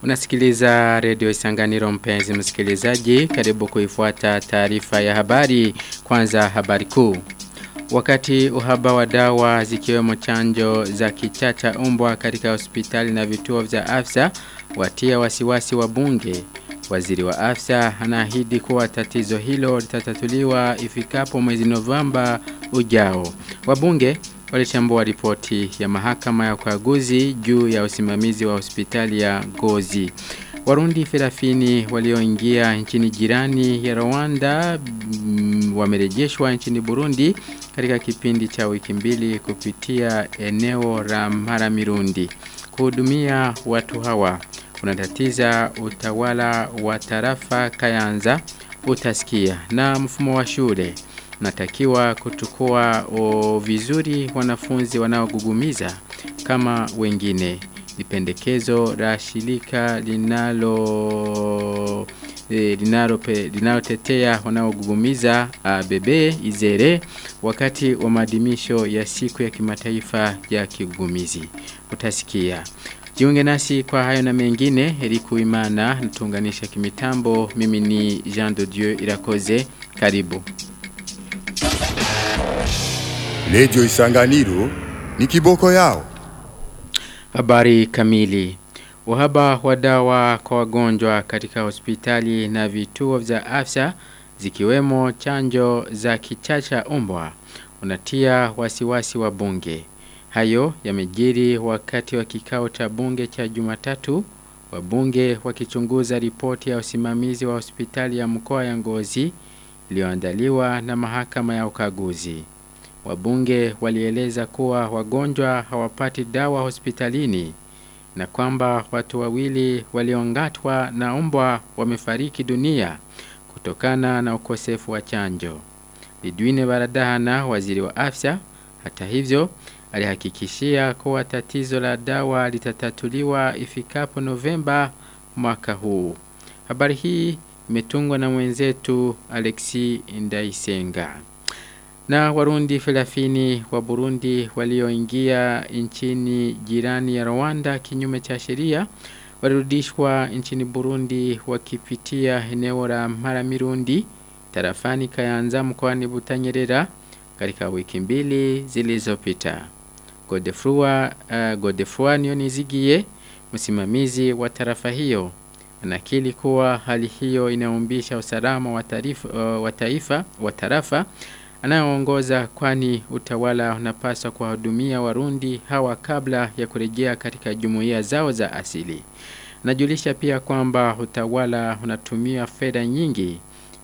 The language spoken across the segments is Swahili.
Unasikiliza redio Isanganiro mpenzi msikilizaji, karibu kuifuata taarifa ya habari. Kwanza habari kuu. Wakati uhaba wa dawa zikiwemo chanjo za kichacha umbwa katika hospitali na vituo vya afya watia wasiwasi wa bunge. Waziri wa afya anaahidi kuwa tatizo hilo litatatuliwa ifikapo mwezi Novemba ujao. Wabunge walichambua ripoti ya mahakama ya ukaguzi juu ya usimamizi wa hospitali ya Gozi. Warundi Ferafini walioingia nchini jirani ya Rwanda mm, wamerejeshwa nchini Burundi katika kipindi cha wiki mbili kupitia eneo la Maramirundi. Kuhudumia watu hawa unatatiza utawala wa tarafa Kayanza utasikia na mfumo wa shule natakiwa kutukua o vizuri wanafunzi wanaogugumiza kama wengine ni pendekezo la shirika linalo e, linalo linalotetea wanaogugumiza ABB Izere wakati wa maadhimisho ya siku ya kimataifa ya kigugumizi utasikia Jiunge nasi kwa hayo na mengine Eriku Imana natuunganisha kimitambo mimi ni Jean de Dieu Irakoze karibu Redio Isanganiro ni kiboko yao. Habari kamili. Uhaba wa dawa kwa wagonjwa katika hospitali na vituo vya afya zikiwemo chanjo za kichacha umbwa unatia wasiwasi wa bunge. Hayo yamejiri wakati wa kikao cha bunge cha Jumatatu wabunge wakichunguza ripoti ya usimamizi wa hospitali ya mkoa ya Ngozi iliyoandaliwa na mahakama ya ukaguzi. Wabunge walieleza kuwa wagonjwa hawapati dawa hospitalini na kwamba watu wawili waliongatwa na umbwa wamefariki dunia kutokana na ukosefu wa chanjo. Lidwine Baradahana waziri wa afya hata hivyo alihakikishia kuwa tatizo la dawa litatatuliwa ifikapo Novemba mwaka huu. Habari hii imetungwa na mwenzetu Alexi Ndaisenga. Na warundi felafini wa Burundi walioingia nchini jirani ya Rwanda kinyume cha sheria walirudishwa nchini Burundi wakipitia eneo la Maramirundi tarafani Kayanza mkoani Butanyerera katika wiki mbili zilizopita. Godefrua uh, Godefrua Nionizigie msimamizi wa tarafa hiyo anakili kuwa hali hiyo inaumbisha usalama wa taifa uh, wa taifa wa tarafa anayeongoza kwani utawala unapaswa kuwahudumia warundi hawa kabla ya kurejea katika jumuiya zao za asili. Najulisha pia kwamba utawala unatumia fedha nyingi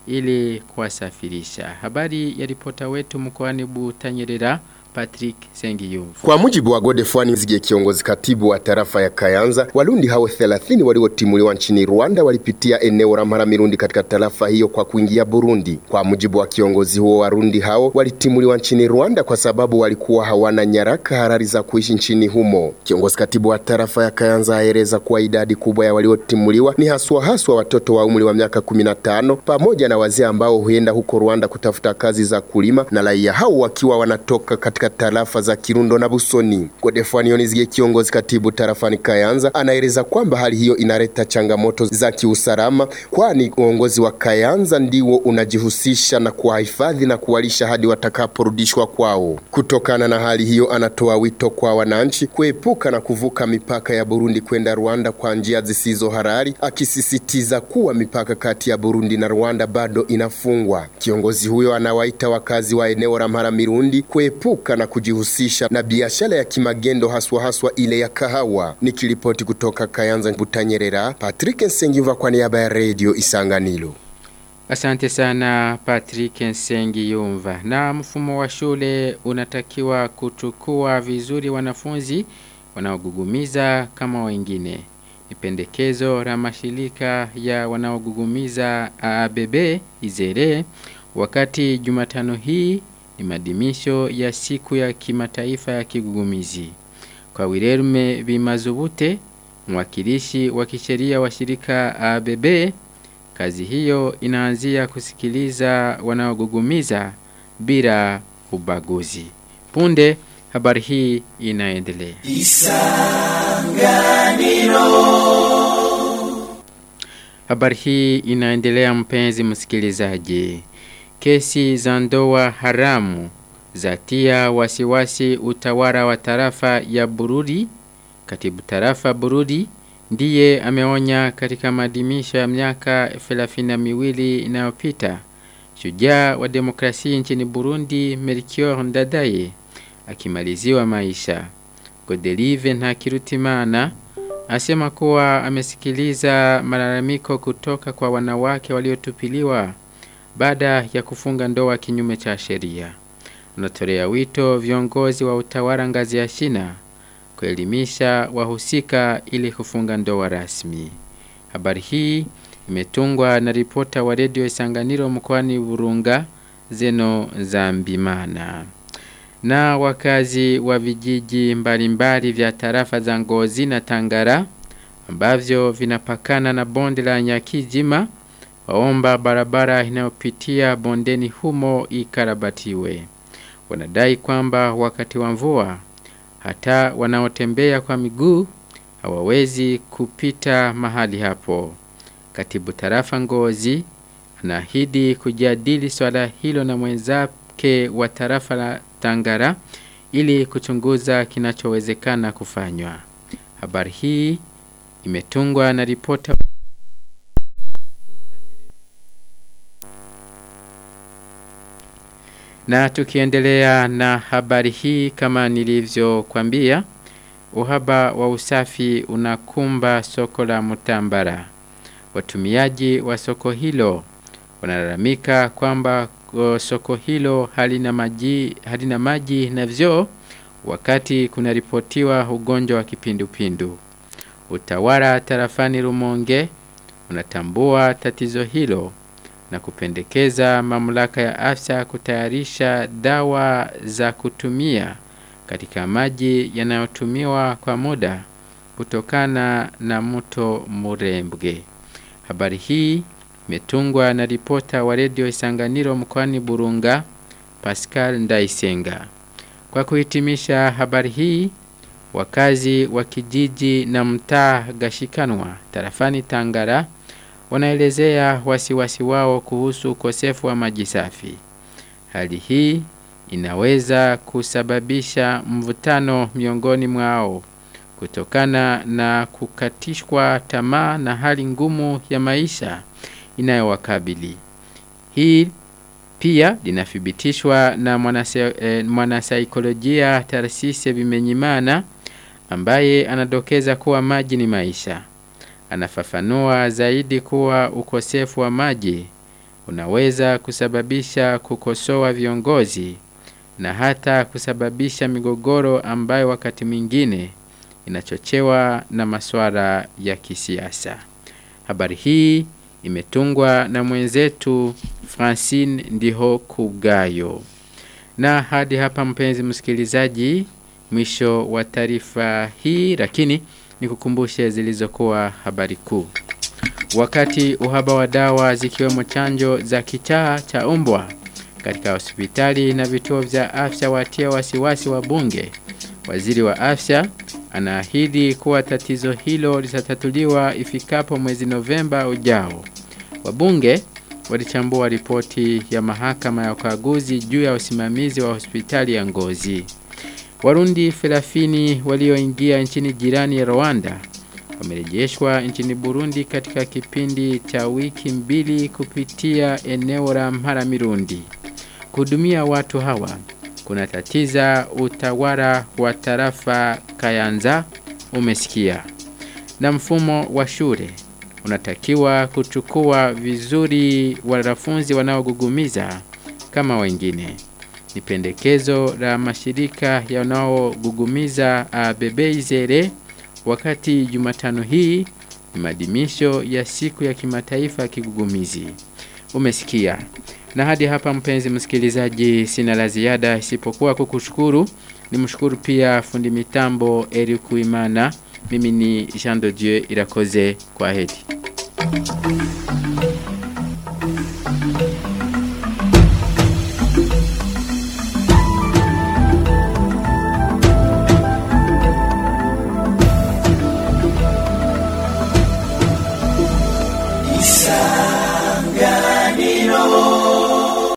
ili kuwasafirisha. Habari ya ripota wetu mkoani Butanyerera Patrick Sengiyumvu. Kwa mujibu wa Godefwani Nzige kiongozi katibu wa tarafa ya Kayanza, Warundi hao 30 waliotimuliwa nchini Rwanda walipitia eneo la Maramirundi katika tarafa hiyo kwa kuingia Burundi. Kwa mujibu wa kiongozi huo, Warundi hao walitimuliwa nchini Rwanda kwa sababu walikuwa hawana nyaraka halali za kuishi nchini humo. Kiongozi katibu wa tarafa ya Kayanza aeleza kuwa idadi kubwa ya waliotimuliwa ni haswa haswa watoto wa umri wa miaka 15 pamoja na wazee ambao huenda huko Rwanda kutafuta kazi za kulima na raia hao wakiwa wanatoka katika tarafa za Kirundo na Busoni. Godefani Onizige kiongozi katibu tarafani Kayanza anaeleza kwamba hali hiyo inaleta changamoto za kiusalama, kwani uongozi wa Kayanza ndiwo unajihusisha na kuwahifadhi na kuwalisha hadi watakaporudishwa kwao. Kutokana na hali hiyo, anatoa wito kwa wananchi kuepuka na kuvuka mipaka ya Burundi kwenda Rwanda kwa njia zisizo halali, akisisitiza kuwa mipaka kati ya Burundi na Rwanda bado inafungwa. Kiongozi huyo anawaita wakazi wa eneo la Maramirundi kuepuka na kujihusisha na biashara ya kimagendo haswa haswa ile ya kahawa. Nikiripoti kutoka Kayanza Butanyerera, Patrick Nsengiva kwa niaba ya Radio Isanganiro. Asante sana Patrick Nsengi Yumva. Na mfumo wa shule unatakiwa kuchukua vizuri wanafunzi wanaogugumiza kama wengine. Ni pendekezo la mashirika ya wanaogugumiza ABB Izere wakati Jumatano hii ni madimisho ya siku ya kimataifa ya kigugumizi. Kwa Wirerume Bimazubute, mwakilishi wa kisheria wa shirika ABB, kazi hiyo inaanzia kusikiliza wanaogugumiza bila ubaguzi. Punde habari hii inaendelea. Isanganiro Habari hii inaendelea mpenzi msikilizaji. Kesi za ndoa haramu zatia wasiwasi utawala wa tarafa ya Bururi. Katibu tarafa Bururi ndiye ameonya katika maadhimisho ya miaka 32 inayopita. Shujaa wa demokrasia nchini Burundi Melchior Ndadaye akimaliziwa maisha. Godelive na Kirutimana asema kuwa amesikiliza malalamiko kutoka kwa wanawake waliotupiliwa baada ya kufunga ndoa kinyume cha sheria. Anatolea wito viongozi wa utawala ngazi ya shina kuelimisha wahusika ili kufunga ndoa rasmi. Habari hii imetungwa na ripota wa redio Isanganiro mkoani Burunga Zeno Zambimana. Na wakazi wa vijiji mbalimbali vya tarafa za Ngozi na Tangara ambavyo vinapakana na bonde la Nyakijima waomba barabara inayopitia bondeni humo ikarabatiwe. Wanadai kwamba wakati wa mvua hata wanaotembea kwa miguu hawawezi kupita mahali hapo. Katibu tarafa Ngozi anaahidi kujadili swala hilo na mwenzake wa tarafa la Tangara ili kuchunguza kinachowezekana kufanywa. Habari hii imetungwa na ripota Na tukiendelea na habari hii kama nilivyokuambia, uhaba wa usafi unakumba soko la Mutambara. Watumiaji wa soko hilo wanalalamika kwamba soko hilo halina maji, halina maji na vyoo wakati kunaripotiwa ugonjwa wa kipindupindu. Utawala tarafani Rumonge unatambua tatizo hilo na kupendekeza mamlaka ya afya kutayarisha dawa za kutumia katika maji yanayotumiwa kwa muda kutokana na mto Murembwe. Habari hii imetungwa na ripota wa redio Isanganiro mkoani Burunga Pascal Ndaisenga. Kwa kuhitimisha habari hii, wakazi wa kijiji na mtaa Gashikanwa tarafani Tangara wanaelezea wasiwasi wao kuhusu ukosefu wa maji safi. Hali hii inaweza kusababisha mvutano miongoni mwao kutokana na kukatishwa tamaa na hali ngumu ya maisha inayowakabili. Hii pia linathibitishwa na mwanasaikolojia Tarsise Bimenyimana ambaye anadokeza kuwa maji ni maisha. Anafafanua zaidi kuwa ukosefu wa maji unaweza kusababisha kukosoa viongozi na hata kusababisha migogoro ambayo wakati mwingine inachochewa na masuala ya kisiasa. Habari hii imetungwa na mwenzetu Francine Ndiho Kugayo. Na hadi hapa mpenzi msikilizaji, mwisho wa taarifa hii lakini nikukumbushe zilizokuwa habari kuu. Wakati uhaba wa dawa zikiwemo chanjo za kichaa cha umbwa katika hospitali na vituo vya afya watia wasiwasi wa bunge, waziri wa afya anaahidi kuwa tatizo hilo litatatuliwa ifikapo mwezi Novemba ujao. Wabunge walichambua ripoti ya mahakama ya ukaguzi juu ya usimamizi wa hospitali ya Ngozi. Warundi 30 walioingia nchini jirani ya Rwanda wamerejeshwa nchini Burundi katika kipindi cha wiki mbili kupitia eneo la Mpara Mirundi. Kuhudumia watu hawa kuna tatiza utawala wa tarafa Kayanza umesikia. Na mfumo wa shule unatakiwa kuchukua vizuri wanafunzi wanaogugumiza kama wengine. Ni pendekezo la mashirika yanayogugumiza Bebeizere wakati Jumatano hii ni maadhimisho ya siku ya kimataifa ya kigugumizi. Umesikia. Na hadi hapa mpenzi msikilizaji sina la ziada isipokuwa kukushukuru. Nimshukuru pia fundi mitambo Eric Kuimana. Mimi ni Jean de Dieu Irakoze kwa heri.